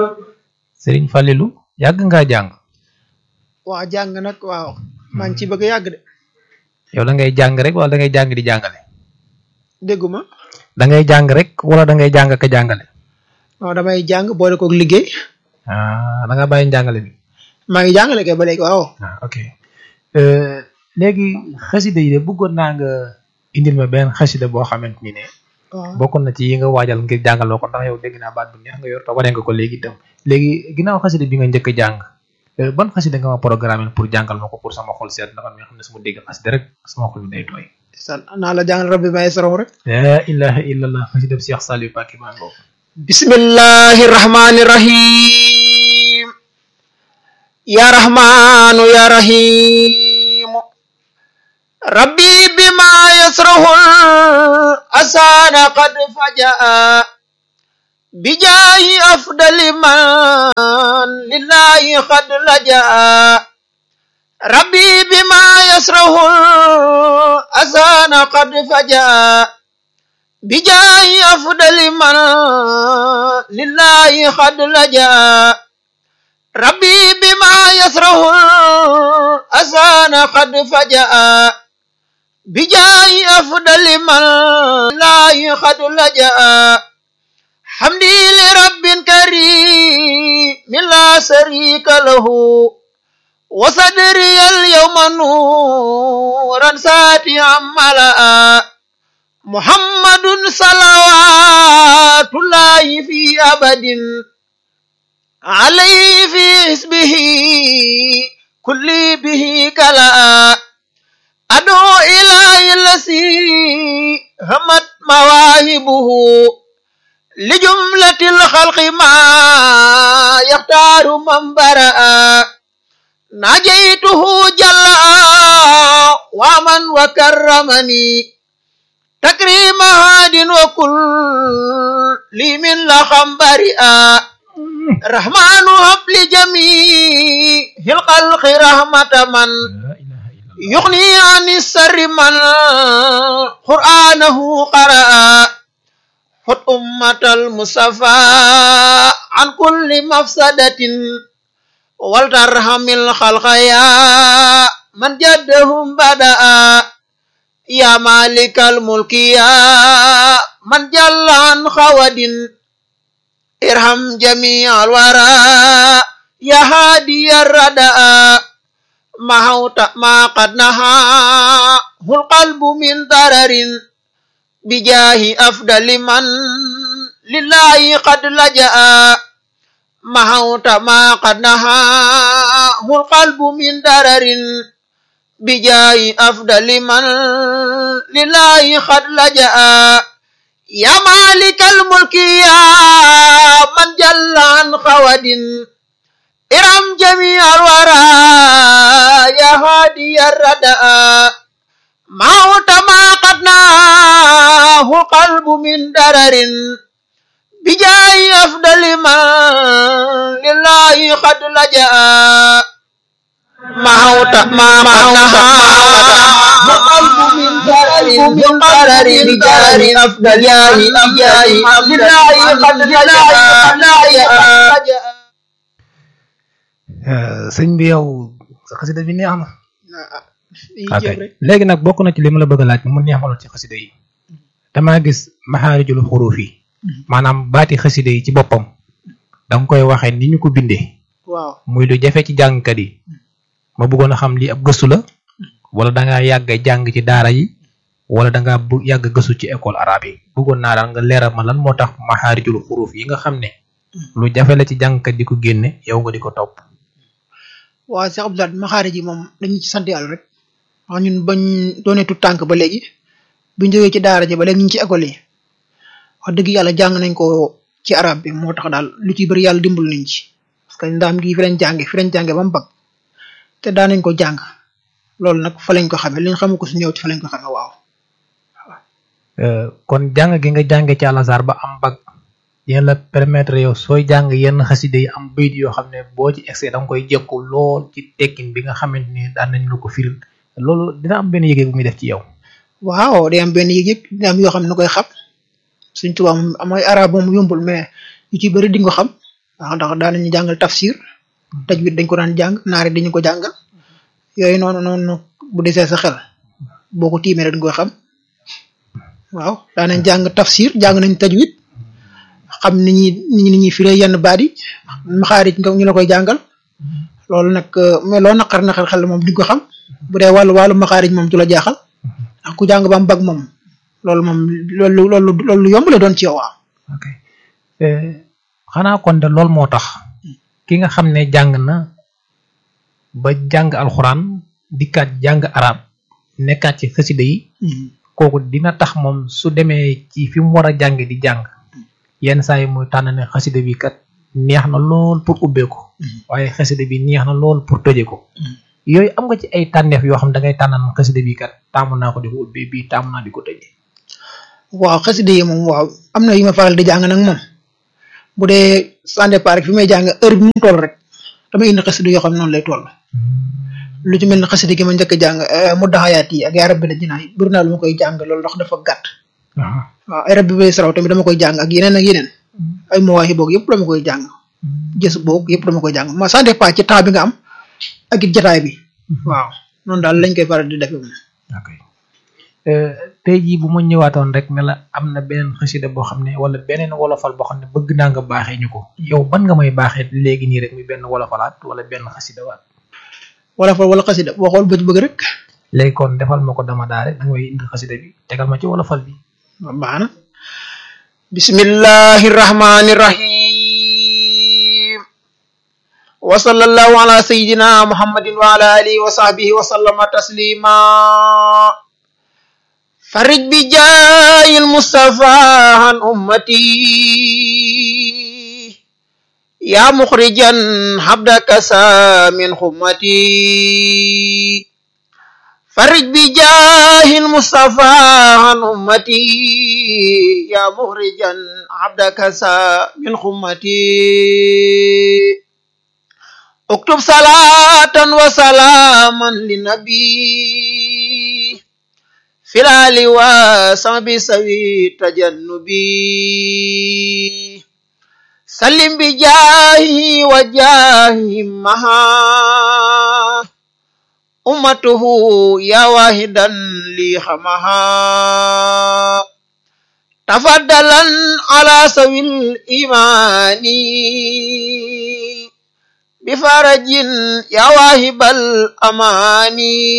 Serigne Fallilou yàgg ngaa jàng waa jàng nag waaw maa ngi ci bëgg a yàgg de yow da ngay jàng rek wala da ngay jàng di jàngale dégguma da ngay jàng rek wala da ngay jàng ka jàngale waaw damay jàng boole koog liggéey ah da nga bàyyi njàngale bi maa ngi jàngale kay ba léegi waaw ah ok léegi xasida yi de bëggoon naa nga indil ma benn xasida boo xamante ni ne waaw bokkoon na ci yi nga waajal ngir jàngaloo ko ndax yow dégg naa baat bu neex nga yor te wane nga ko léegi itam léegi ginnaaw xasida bi nga njëkk a jàng eh, ban xasida nga ma programme pour jàngal ma ko pour sama xol seet ndax nga xam ne su ma dégg xasida rek sama xol bi day tooy san naa la jàngal rabbi may saraw rek la ilaha illallah xasida Cheikh Saliou Mbacké maa ngoo bismillahi rahmani rahim ya rahmanu ya rahimu rabbi bima yasrahu asana qad fajaa bijahi afdali man lillahi qad lajaa rabbi bima yasrahu asana qad fajaa بجاه أفضل من لله قد لجا ربي بما يسره أسان قد فجأ بجاه أفضل من لله قد لجا حمدي لرب كريم لا شريك له وصدري اليوم نورا ساتيا ملأ محمد صلوات الله في أبد عليه في حسبه كل به كلا أدعو إلى الذي همت مواهبه لجملة الخلق ما يختار من برأ نجيته جل ومن وكرمني تكريم هاد وكل لي من لخم بريئا رحمن هب لجميع الخلق رحمة من la ilaha illallah يغني عن السر من قرآنه قرأ خذ أمة المصطفى عن كل مفسدة ولترحم الخلق يا من جدهم بدأ يا مالك الملك يا من جل عن خود ارحم جميع الورى يا هادي الردى محوت ما قد نهاه القلب من ضرر بجاه أفضل من لله قد لجأ محوت ما قد نهاه القلب من ضرر بجاه أفضل من لله قد لجأ يا مالك الملك يا من جل عن خود ارحم جميع الورى يا هادي الردى موت ما قد ناه القلب من درر بجاه أفضل من لله قد لجأ موت ما قد ناه القلب من درر من درر بجاه أفضل بجاه لله قد لجأ sëñ bi yow sa xasida bi neex na ah ok léegi nag bokk na ci li ma la bëgg a laaj mu neex ma lool ci xasida yi damaa gis maxaarijul xuruuf yi maanaam baati xasida yi ci boppam da nga koy waxee ni ñu ko bindee waaw muy lu jafe ci jàngkat yi ma bëggoon a xam lii ab gëstu la wala da ngaa yàgg a jàng ci daara yi wala da ngaa bu yàgg a gëstu ci école arabe yi bëggoon naa daal nga leeral ma lan moo tax maxaarijul xuruuf yi nga xam ne lu jafe la ci jàngkat di ko génne yow nga di ko topp. waaw Cheikh Abdoulaye maxaari ji moom dañu ci sant yàlla rek wax ñun bañ doonee tu tànk ba léegi buñ jógee ci daara ji ba léegi ñu ngi ci école yi wax dëgg yàlla jàng nañ ko ci arab bi moo tax daal lu ci bëri yàlla dimbal nañ ci parce que ndaam gi fi lañ jànge fi lañ jànge ba mu bag te daan nañ ko jàng loolu nag fa lañ ko xamee li ñu xamu ko su ñëw ci fa lañ ko xamee waaw kon jàng gi nga jànge ci àlasar ba am bag yéen la permettre yow sooy jàng yenn xaside yi am bayit yoo xam ne boo ci excès da nga koy jekku lool ci tekkin bi nga xamante ni daan nañ la ko firil loolu dina am benn yëge bu muy def ci yow. waaw day am benn yëg-yëg dina am yoo xam ne na koy xam suñ tubaab moom amay arab moom yombul mais yu ci bëri di nga ko xam waaw ndax daan nañu jàngal tafsir tajwid dañ ko daan jàng naari dañu ko jàngal yooyu noonu noonu bu desee sa xel boo ko tiimee dañ koy xam waaw daan nañ jàng tafsir jàng nañ tajwid xam ni ñuy ni ñuy firee yenn baat yi maxaarij nga ñu la koy jàngal loolu nag mais loo naqar naqar xel moom di ko xam bu dee wàllu wàllu maxaarij moom du la jaaxal ndax ku jàng ba mu bag moom loolu moom loolu loolu loolu yomb la doon ci yow waaw. ok xanaa kon de loolu moo tax ki nga xam ne jàng na ba jàng alxuraan dikkaat jàng arab nekkaat ci xasida yi kooku dina tax moom su demee ci fi mu war a jàng di jàng yenn saa yi muy tànn ne xasida bi kat neex na lool pour ubbee ko waaye xasida bi neex na lool pour tëje ko yooyu am nga ci ay tànneef yoo xam da ngay tànnan xasida bi kat taamu naa ko di ko ubbee bii taamu naa di ko tëje waaw xasida yi moom waaw am na yu ma faral di jàng nag moom bu dee sans départ rek fi may jàng heure bi mu toll rek damay indi xasida yoo xam ne noonu lay toll lu ci mel ne xasida gi ma njëkk a jàng mu daxayaat yi ak yaa rabbi la jinaa yi buri naa lu ma koy jàng loolu ndax dafa gàtt waaw ay rabbi bay saraw tamit dama koy jàng ak yeneen ak yeneen ay mawaahi boog yëpp dama koy jàng jës boog yëpp dama koy jàng ma sans départ ci temps bi nga am ak it jataay bi waaw noonu daal lañ koy faral di defee moom ok tey jii bu ma ñëwaatoon rek ne la am na beneen xasida boo xam ne wala beneen wolofal boo xam ne bëgg naa nga baaxee ñu ko yow ban nga may baaxee léegi nii rek muy benn wolofalaat wala benn xasida waat wolofal wala xasida boo xool bëgg bëgg rek léegi kon defal ma ko dama daa rek da nga may indi xasida bi tegal ma ci wolofal bi baax na bismillahi rahmani rahim wa sallallahu ala sayidina muhammadin wa ala alihi wa sahbihi wa sallama taslima فرج بجاه المصطفى عن أمتي يا مخرجا حبدك سا من خمتي فرج بجاه المصطفى عن أمتي يا مخرجا عبدك سا من خمتي اكتب صلاة وسلاما للنبي في الآل وصحب سوي تجنبي سلم بجاهه وجاهه مها أمته يا واحدا لي خمها تفضلا على سوي الإيمان بفرج يا واهب الأمان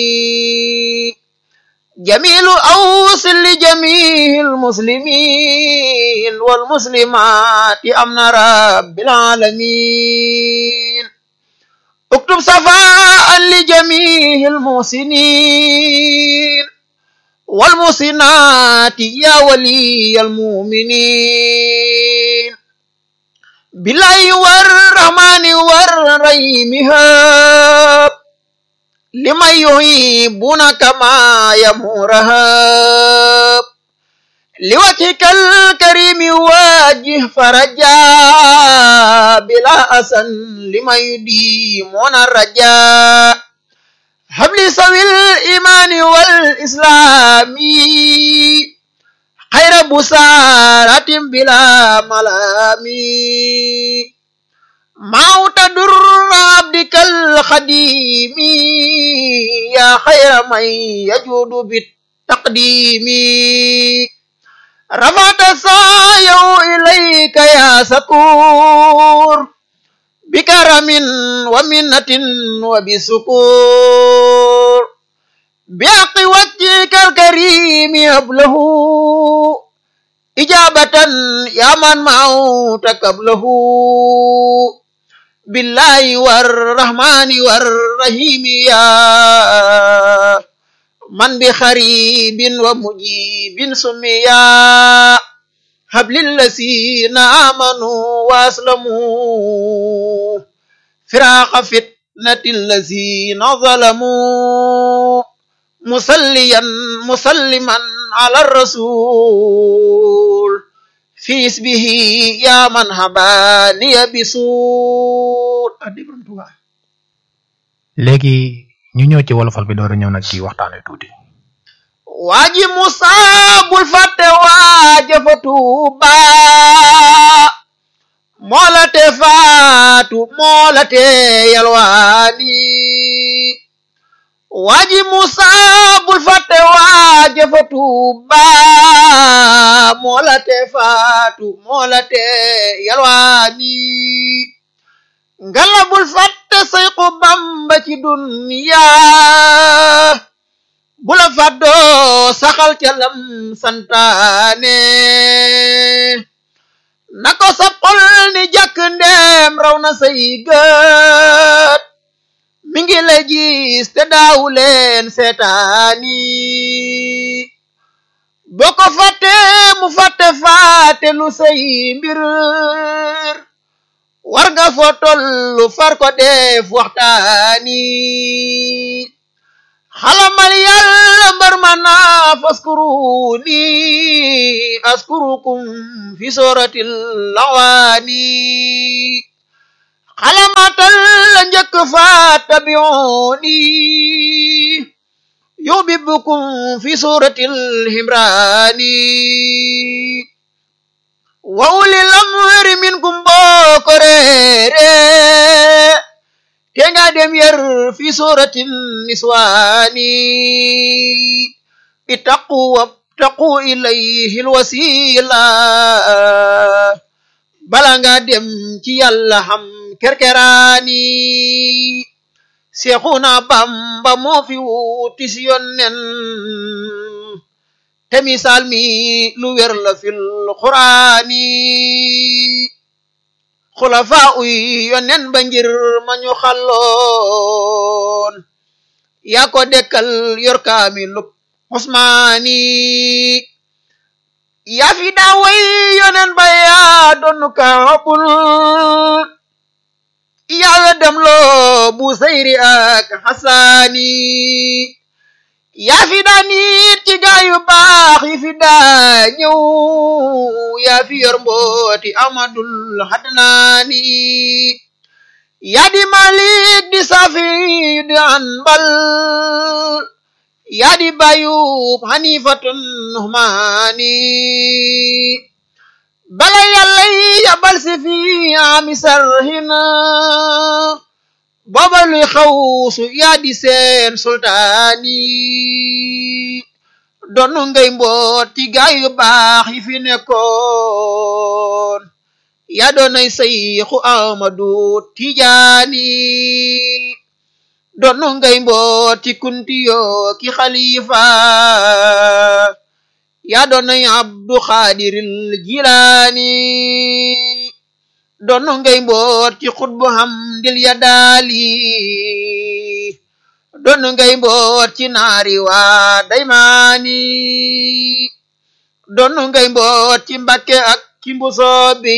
جميل أوصل لجميع المسلمين والمسلمات أمن رب العالمين اكتب صفاء لجميع المحسنين والمحسنات يا ولي المؤمنين بالله والرحمن والرحيم هاب لمن يحبون كما يمورها لوجهك الكريم واجه فرجا بلا أسن لمن يديمون الرجاء هب لي سوي الإيمان والإسلام خير بسارة بلا ملامي موت در عبدك الخديم يا خير من يجود بالتقديم رفعت سعيه إليك يا سكور بكرم ومنة وبسكور بحق وجهك الكريم يبله إجابة يا من موت قبله بالله والرحمن والرحيم يا من بخريب ومجيب سميا هب للذين آمنوا وأسلموا فراق فتنة الذين ظلموا مسليا مسلما على الرسول في اسمه يا من هباني بسور léegi ñu ñëw ci wolofal bi door a ñëw nag ci waxtaan wi tuuti waaji Musa bul fàtte waaja fa Tuuba moo la te faatu moo la te yalwaani waaji Musa bul fàtte waaje fa Tuuba moo la te faatu moo la te yalwaani ngala bul fàtte Sayxu Bamba ci duniya bula fàddoo saxal ca lam santaane na ko sa xol ni jàkk ndeem raw na say gët mi ngi lay gis te daawu leen seetaani boo ko fàtte mu fàtte fàtte lu say mbir war nga foo tollu far ko def waxtaani xalamal yàlla mbar ma naa faskuruni askurukum fi suratil lawaani xalamatal la njëkk fa tabiuni yubibukum fi suratil himrani wa ulil amri minkum boo ko reere te nga dem yar fi suratin niswaani ittaqu wabtaqu ilayhi alwasila bala nga dem ci yàlla xam kerkeraani seexuna bamba moo fi wuti si yonnen te misaal mi lu wér la fil quraani xulafaa uy yonen ba ngir ma ñu xalloon yaa ko dekkal yor kaamilub usmaani yaa fi daa way yonen ba yaa doonu kaabul yaa weddam loo bu sayri ak xasaani yaa fi daa nit ci gaayu baax yi fi daa ñëw yaa fi yor mbooti amadul hadnaani yaa di malik di safi di anbal yaa di bayub hanifatun nuhmaani bala yàlla yabal si fi ami sarhina booba luy xawsu yaa di seen sultaani doonu ngay mboot ci gaay yu baax yi fi nekkoon yaa doonay sayxu amadu tijaani doonu ngay mboot ci kuntiyo ki xalifa yaa doonay abdu xaadiril jilaani doonu ngay mboot ci xutbu hamdil ya daali doonu ngay mboot ci naari waa daymaani doonu ngay mboot ci mbakke ak ci mbusoobi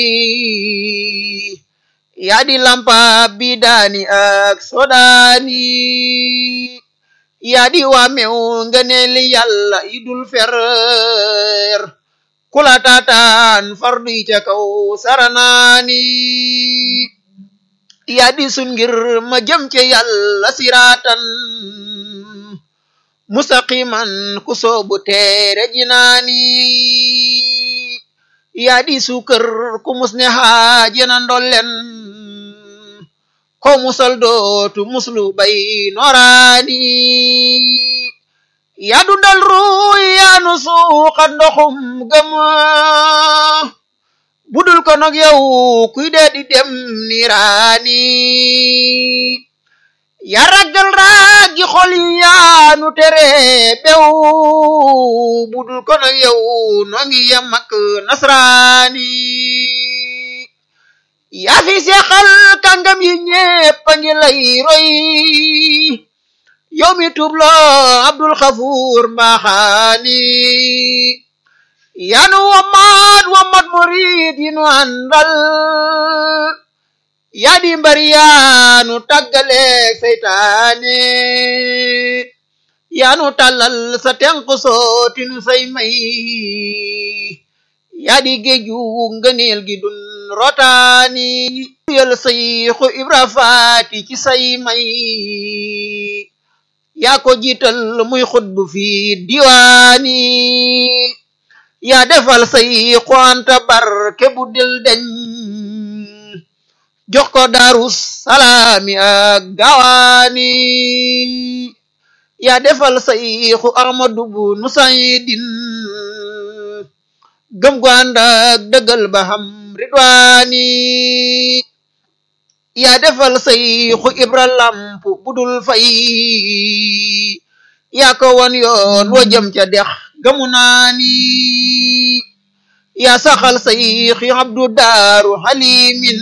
yaa di lampa bi daani ak sodaani yaa di waa mew ngëneeli yàlla idul fer kula taataan fardu yi ca kaw saranaani yaa di sun ngir ma jëm ca yàlla siraatan mustaqiman ku soobu teere jinaani yaa di suukër ku mus ne xaajana ndollen ko musal dootu muslu bay noraani yaa dundal ruuy yaa nu suuxat ndoxum gëm budul ko nog yow kuy dee di dem niiraani yaa raggal raagi xol yi yaa nu tere bew budul ko nog yow noo ngi yem ak nasraani yaa fi seexal kàngam yi ñépp a ngi lay roy yow mi tubloo abdul xafuur mbaaxaani yanu wamat wamat murid yi nu àndal yaa di mbari yaanu tàggaleeg seytaane yaanu tàllal sa tenq sooti nu say may yaa di géeju ngëneel gi dun rotaani yal sayxu ibra faati ci say may yaa ko jiital muy xutbu fi diwaani yaa defal sayxu anta barke bu dil deñ jox ko daaru salaami ak gawaani yaa defal sayxu ahmadu bu nu saydin gëm gu ànd ak dëggal ba xam ridwaani yaa defal sayxu ibra lamp budul fay yaa ko won yoon wa jëm ca dex gamu naani yaa saxal sayxi abdu daaru xalimin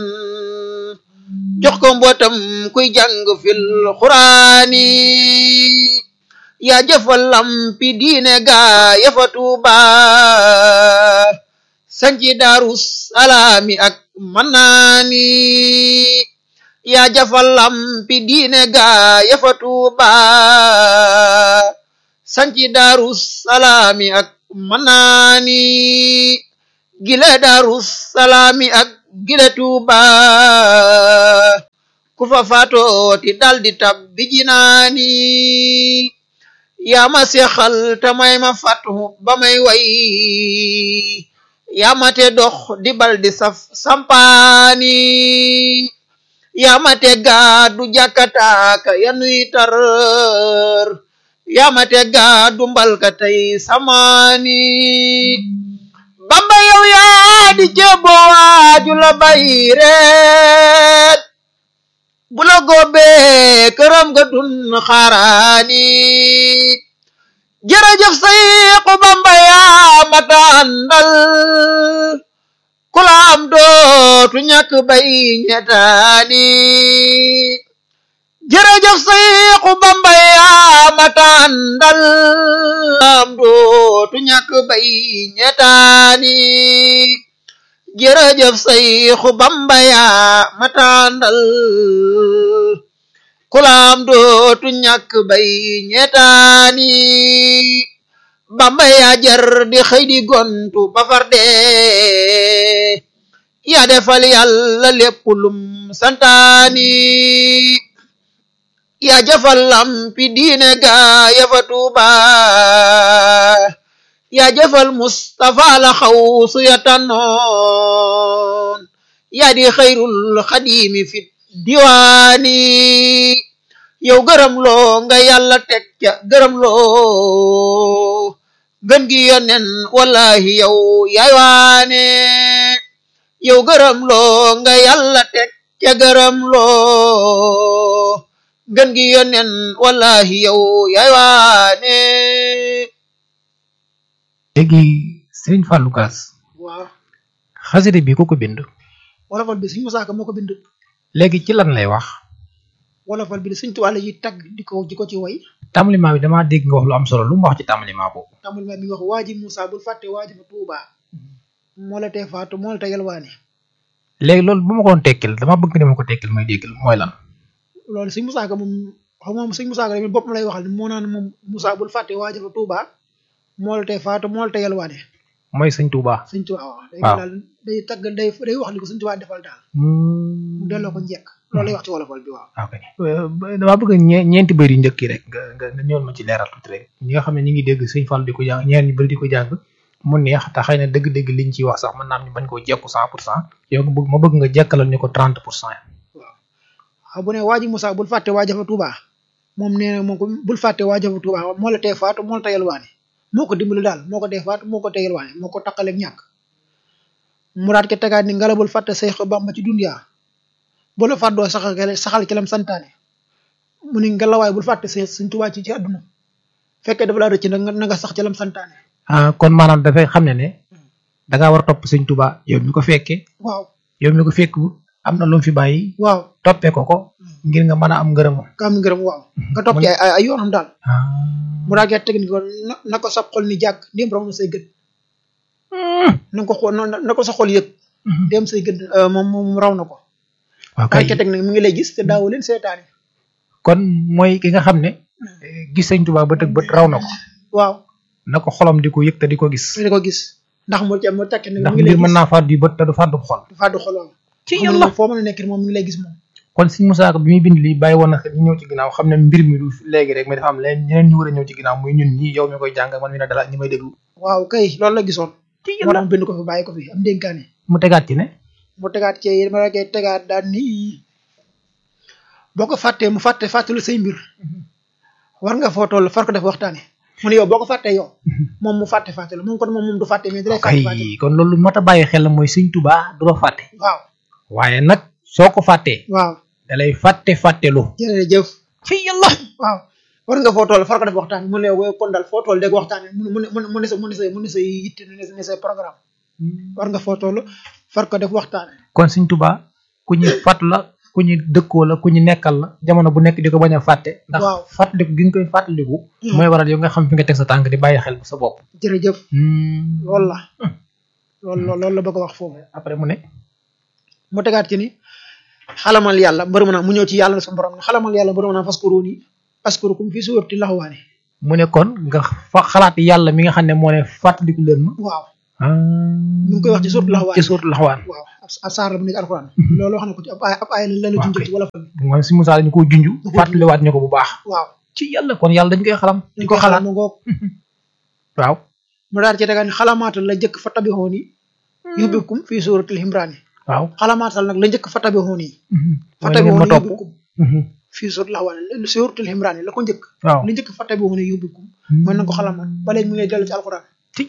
jox ko mbootam kuy jàng fil xuraani yaa jëfal lampi diine gaa yafa tuuba sanci daaru salaami ak mannaani yaa jëfal lampi diine gaa yafa tuuba sanci daaru salaami ak mannaani gile daaru salaami ak gile tuuba ku fa faatooti daldi tabbi jinaani yaa ma seexal te may ma fatu ba may way yaa ma te dox di bal di saf sampaani yaa ma te gaadu jàkkataaka yanuy tar yaa ma te gaadu mbalka tey samaani bamba yow yaa di jebo waaju la bay reet bu la góobee këram nga dun xaaraani jërëjëf sayxu bamba yaa mata àndal ku la am dootu ñàkk bay ñetaani jërëjëf sayxu bamba yaa mata àndal am dootu ñàkk bay ñetaani jërëjëf sayxu bamba yaa mata àndal kulaam dootu ñàkk bay ñetaani bamba yaa jar di xëy di gontu ba far dee yaa defal yàlla lépp lum santaani yaa jëfal lampi diine gaa yafa tuuba yaa jëfal mustafa la xaw su ya tànnoon yaa di xayrul xadimi fit diwaani yow gërëm loo nga yàlla teg ca gërëm loo gën gi yonen wallahi yow yaay waane yow gërëm loo nga yàlla teg ca gërëm loo gën gi yonen wallahi yow yaay waane léegi Serigne Fallou Gass waaw xasida bi ku ko bind wolofal bi Sëñ Musaa Ka moo ko bind léegi ci lan lay wax wolofal bi de Sëñ Tuubaa la yi tagg di ko di ko ci way tàmbaliment bi damaa dégg nga wax lu am solo lu mu wax ci tàmbaliment boobu tamul ma mi wax waaji Musaa bul fàtte waaji fa Tuubaa moo la tee faatu moo la tee yalwaane léegi loolu bu ma ko doon tekkil dama bëgg ne ma ko tekkil may déggal mooy lan loolu Sëñ Musaa Ka moom xam moom Sëñ Musaa Ka tamit boppam lay waxal moo naan moom Musaa bul fàtte waaji fa Tuubaa moo la tee faatu moo la tee yalwaane mooy sëñ Touba. Sëñ Tuubaa waaw day waaw. daal day tagg day day wax li ko Sëñ Tuubaa defal daal mu delloo ko njekk loolu lay wax ci wolofal bi waaw ok damaa bëgg ñe ñeenti bëri yu njëkk yi rek nga nga nga ñëwal ma ci leeral tuuti rek ñi nga xam ne ñu ngi dégg sëñ Fall di ko jàng ñeen ñu bëri di ko jàng mu neex te xëy na dëgg-dëgg liñ ciy wax sax mën naa am ñu bañ koo jekku cent pour cent yow nga bëgg ma bëgg nga jekkalal ñu ko trente pour cent waaw bu ne waaji Musaa bul fàtte waaji fa Tuubaa moom nee na moom ko bul fàtte waaji fa Tuubaa moo la tee faatu moo la tee yalwaane moo ko dimbali daal moo ko tee faatu moo ko tee yalwaane moo ko taqaleeg ñàkk mu daat ke tegaat ni ngala bul fàtte Seex Bamba ci dunyaa bu la fàddoo saxal ke- saxal ci lam santaane mu ni ngalawaay bul fàtte Seex Sëñ Tuubaa ci ci àdduna fekkee dafa laa rëcc nag nga na nga sax ci lam santaane ah kon maanaam dafay xam ne ne da ngaa war a topp sëñ Touba yow mi ko fekkee waaw yow mi ko fekk am na lu mu fi bàyyi waaw toppee ko ko ngir nga mën a am ngërëmam ka am ngërëm waaw nga topp ci ay ay ay yoonam daal ah mu daat ke teg ni ko na na ko sab xol ni jàkk ndéem raw na say gët na ko xool na na ko sa xol yëg dem say gët moom moom raw na ko waaw daal kay ke teg nag mi ngi lay gis te daawu leen seetaane kon mooy ki nga xam ne eh, gis sëñ Touba bët ak bët raw na ko waaw na ko xolam di ko yëg te di ko gis di ko gis ndax mu ca mu tekki nag ndax mi ngi lay mbir mën gis naa fàddu yu bët te du fàddu xol du fàddu xol waaw ci xam nga moom foo mën a nekk moom mi ngi lay gis moom kon sëñ Moussa Ka bi muy bind lii bàyyi woon na xel ñu ñëw ci ginnaaw xam ne mbir mi du léegi rek mais dafa am leen ñeneen ñu war a ñëw ci ginnaaw muy ñun ñii yow mi koy jàng man mi ne dala ñi may déglu waaw kay loolu la gisoon ci moo tax mu bind ko fi bàyyi ko fi am dénkaane mu tegaat ci ne mu tegaat ci ma la koy tegaat daan ni boo ko fàttee mu fàtte fàttelu say mbir war nga foo toll far ko def waxtaane mu ne yow boo ko fàttee yow moom mu fàtte fàttelu moom kon moom moom du fàtte mais dalay fàtte fàttelu kay kon loolu mat a bàyyi xel la mooy sëñ Tuubaa du la fàtte waaw waaye nag soo ko fàttee waaw dalay fàtte fàttelu jërëjëf ci yàlla waaw war nga foo toll far ko def waxtaane mu ne yow kon daal foo toll dégg waxtaane mu ne mu ne mu ne sa mu ne sa mu ne sa yitte mu ne sa mu ne sa programme war nga foo toll far ko def waxtaane kon sëñ Tuubaa ku ñu fàtt la ku ñu dëkkoo la ku ñu nekkal la jamono bu nekk di ko bañ a fàtte ndax Waaw. fàttaliku gi nga koy fàttaliku mooy waral yow nga xam fi nga teg sa tànk di bàyyi xel sa bopp jërëjëf loolu la loolu la loolu la bëgg a wax foofu après mu ne mu tegaat ci ni xalamal yàlla mbër mu naa mu ñëw ci yàlla sa borom ne xalamal yàlla mbër mu naa faskuruuni askurukum fi suurati laxwaani mu ne kon nga fa xalaat yàlla mi nga xam ne moo ne fàttaliku leen ma waaw ah mi ngi koy wax ci suuratu laxwaani ci suuratu laxwaan waaw ab saar la bu nekk alxuraan loolu wax na ko ci ab ay ab ay la la Waaw, junj kay. ci wala fa moom si Moussa dañu ko junj ko fàttaliwaat ñu ko bu baax waaw ci yàlla kon yàlla dañ koy xalam di ko dañ xalaat mu ngoog waaw mu daal ci tegaat ni xalamaatal la njëkk fa tabixooni yubbikum fii suuratil himraani waaw xalamaatal nag la njëkk fa tabixooni fa mooy na ngeen ma tabixooni topp yubbikum fii suuratil laxwaani suuratil himraani la ko njëkk waaw la njëkk fa tabixooni yubbikum mooy na nga ko xalamaat ba léegi mu ngi lay dellu ci alxuraan ci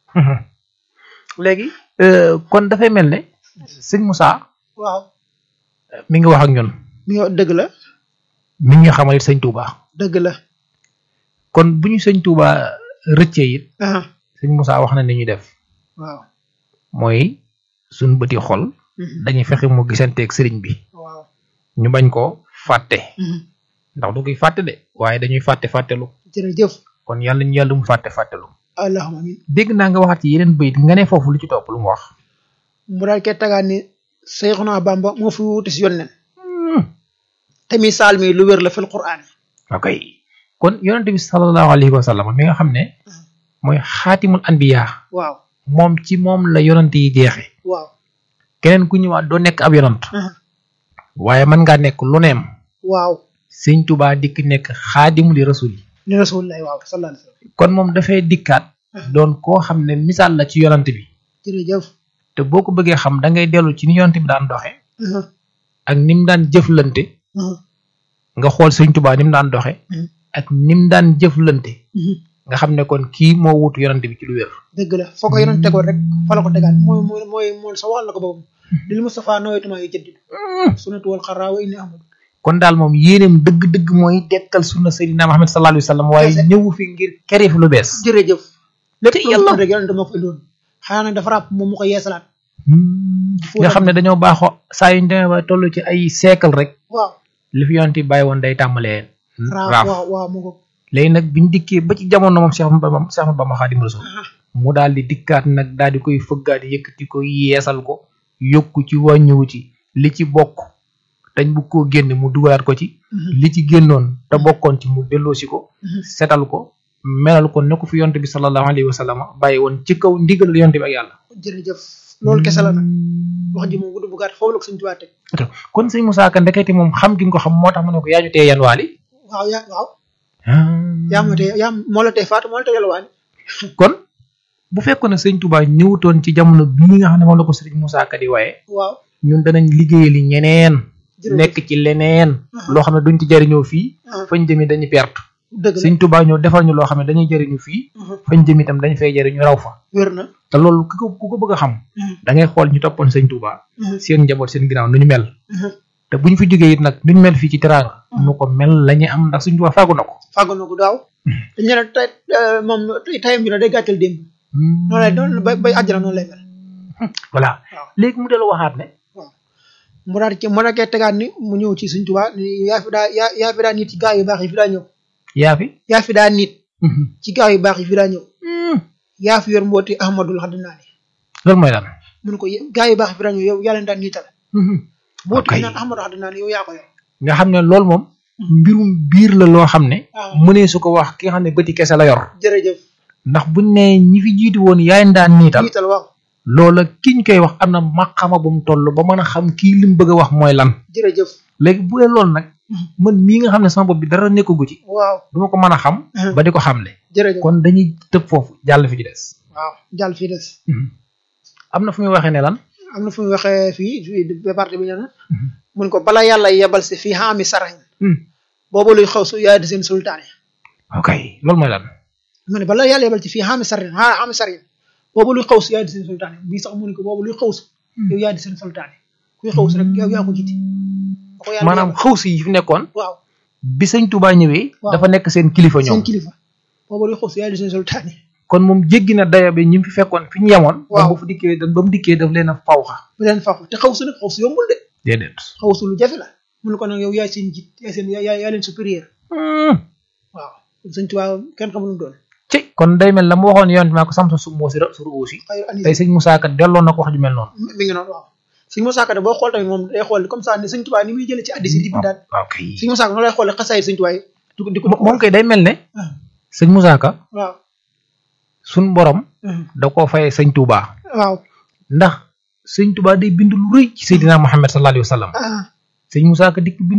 léegi kon dafay mel ne sëñ Moussa waaw mi ngi wax ak ñun mi ngi dëgg la mi ngi xamal it sëñ Touba dëgg la kon bu ñu sëñ Touba rëccee it ah sëñ Moussa wax na ni ñu def waaw mooy suñ bëti xol mhm, dañuy fexe mu gisanteeg sëriñ bi waaw ñu bañ ko fàtte mhm, ndax du koy fàtte de waaye dañuy fàtte fàttelu jërëjëf kon yàlla ñu yàlla mu fàtte fàttelu allahumma amin dégg naa nga waxaat ci yeneen bayit nga ne foofu lu ci topp lu mu wax mu daal koy tegaat ni Seyxuna Bamba moo fi wuute si yónneen te misaal mi lu wér la fil quraan ok kon yonente bi sallallahu alayhi wa sallam mi nga xam ne mooy xaatimul anbiya waaw moom ci moom la yonante yi jeexe waaw keneen ku ñëwaat doo nekk ab yonant ah, waaye mën ngaa nekk lu neem waaw sëñ Tuubaa dikk nekk xaadimu li rasul yi li rasulillahi waaw sallallahu alayhi wa sallam kon moom dafay dikkaat doon koo xam ne misaal la ci yonante bi jërëjëf te boo ko bëggee xam da ngay dellu ci ni yonante bi daan doxe ah, ak ni mu daan jëflante ah, nga xool sëñ Tuubaa ni mu daan doxe Mhm. ak ni mu daan jëflante mhm, nga xam ne kon kii moo wutu yonante bi ci lu wér dëgg la foo ko yoroon tegoon rek fa la ko tegaat mooy mooy mooy mooy sa waxal la ko boobu lil Mustafa nawaytuma yu jëddid sunnatu wal xaraa wa inni ahmadu kon daal moom yéeneem dëgg-dëgg mooy dekkal sunna Seydina Muhammad sallallahu alayhi wa sallam waaye Kese. ñëwu fi ngir kere fi lu bees jërëjëf lépp Te lu yàlla. mu rek yonente moo ko indoon xanaa nag dafa ràpp moom mu ko yeesalaat nga xam ne dañoo baaxoo saa yuñ demee ba toll ci ay siècle rek waaw li fi yonent bi bàyyi woon day tàmbalee raaf raaf waaw waaw mu ko léegi nag biñ dikkee ba ci jamono moom Cheikh Ahmadou Bamba Cheikh Ahmadou Bamba Xaadimu Rasuul mu daal di dikkaat nag daal di koy fëggaat yëkkati ko yeesal ko yokku ci wàññiwu ci li ci bokk dañ bu koo génn mu dugalaat ko ci li ci génnoon te bokkoon ci mu delloosi ko setal ko melal ko ne ko fi yonent bi sallallahu alayhi wa sallam bàyyi woon ci kaw ndigalal yonent bi ak yàlla jërëjëf loolu kese la nag wax ji moom gudd bu gàtt foofu la ko suñu tubaab teg kon sëñ Moussa Ka ndekete moom xam gi nga ko xam moo tax mu ne ko yaa ñu tee yan waali waaw yaa waaw yaa ma tee yaa moo la tee faatu moo la tee yalwaani kon bu fekkoon ne sëñ Touba ñëwutoon ci jamono bii nga xam ne moom la ko sëriñ Moussa Ka di waaye waaw ñun danañ liggéeyali ñeneen jërëjëf nekk ci leneen loo xam ne duñ ci jariñoo fii ah, fañ jëmi dañuy perte dëgg la sëñ Touba ñëw defal ñu loo xam ne dañuy jariñu fii fañ jëmi itam dañ fay jariñu raw fa wér na te loolu ku ko ku ko bëgg a xam da ngay xool ñu toppoon sëñ Touba seen njaboot seen ginnaaw nu ñu mel te bu ñu fi jógee it nag nu ñu mel fii ci teraanga nu ko mel la ñu am ndax sëñ Touba fàggu na ko fàggu na ko daaw dañ ne tey moom tayam bi la day gàttal démb noonu lay noonu bay bay àjjana noonu lay mel voilà waaw. léegi mu dellu waxaat ne mu daal ci mu nekkee tegaat ni mu ñëw ci suñ tubaab ni yaa fi daa yaa yaa fi daa nit ci gaa yu baax yi fi daa ñëw yaa fi yaa fi daa nit ci gaa yu baax yi fi daa ñëw yaa fi yor mbooti ahmadul xaddinaani loolu mooy lan mun ko ye- gaa yu baax yi fi daa ñëw yow yaa leen daan niital mbooti Ok. bi naan ahmadul xaddinaani yow yaa ko yor nga xam ne loolu moom mbirum biir la loo xam ne waaw mënee su ko wax ki nga xam ne bëti kese la yor jërëjëf ndax buñ ne ñi fi jiitu woon yaay daan niital niital waaw loola kiñ koy wax am na maqama bu mu toll ba mën a xam kii li mu bëgg a wax mooy lan jërëjëf léegi bu dee loolu nag man mii nga xam ne sama bopp bi dara nekkagu ci waaw duma ko mën a xam ba di ko xamle jërëjëf kon dañuy tëb foofu jàll fi ci des waaw jàll fii des am na fu muy waxee ne lan am na fu mu waxee fii fii département bi ñana mun ko bala yàlla yebal si fii xaami sarañ boobu luy xaw su yaay di seen sultaane ok loolu mooy lan mu ne bala yàlla yebal ci fii xaami sarañ a xaami sarañ boobu luy xaw su yaay di seen sultaane bii sax mu ne ko boobu luy xaw su yow yaay di seen sultaane kuy xaw su rek yow yaa ko jiite ba ko yàlla maanaam yebal. xaw si yi fi nekkoon waaw bi sëñ Touba ñëwee Waaw. dafa nekk seen kilifa seen ñoom kilifa boobu luy xaw su yaay di seen sultaane kon moom jéggi na daya bi ñi mu fi fekkoon fi ñu yemoon Waaw. ba mu fa dikkee ba mu dikkee daf leen a fawxa bu leen faaxu te xaw su nag xaw su yombul de déedéet xaw su lu jafe la mun ko nag yow yaay seen jiit yaay seen yaay yaay leen supérieur waaw sëñ Tuubaa kenn xamul lu mu doon ci kon day mel la mu waxoon yoon maa ko sam sa sum moo si ra suru aussi xayru anis tey sëñ Moussa Ka delloo na ko wax ju mel noonu mi ngi noonu waaw sëñ Moussa Ka de boo xool tamit moom day xool comme ça ne sëñ Tuubaa ni muy jëlee ci addis yi di bindaat waaw kay sëñ Moussa Ka noonu lay xoolee xasaay sëñ Tuubaa yi di ko di ko moom kay day mel ne ah, sëñ Moussa Ka waaw suñ borom ah, da koo fayee sëñ Touba waaw ndax sëñ Touba day bind lu rëy ci Seydina Muhammad sallallahu alayhi wa sallam ah sëñ Moussa Ka dikk bind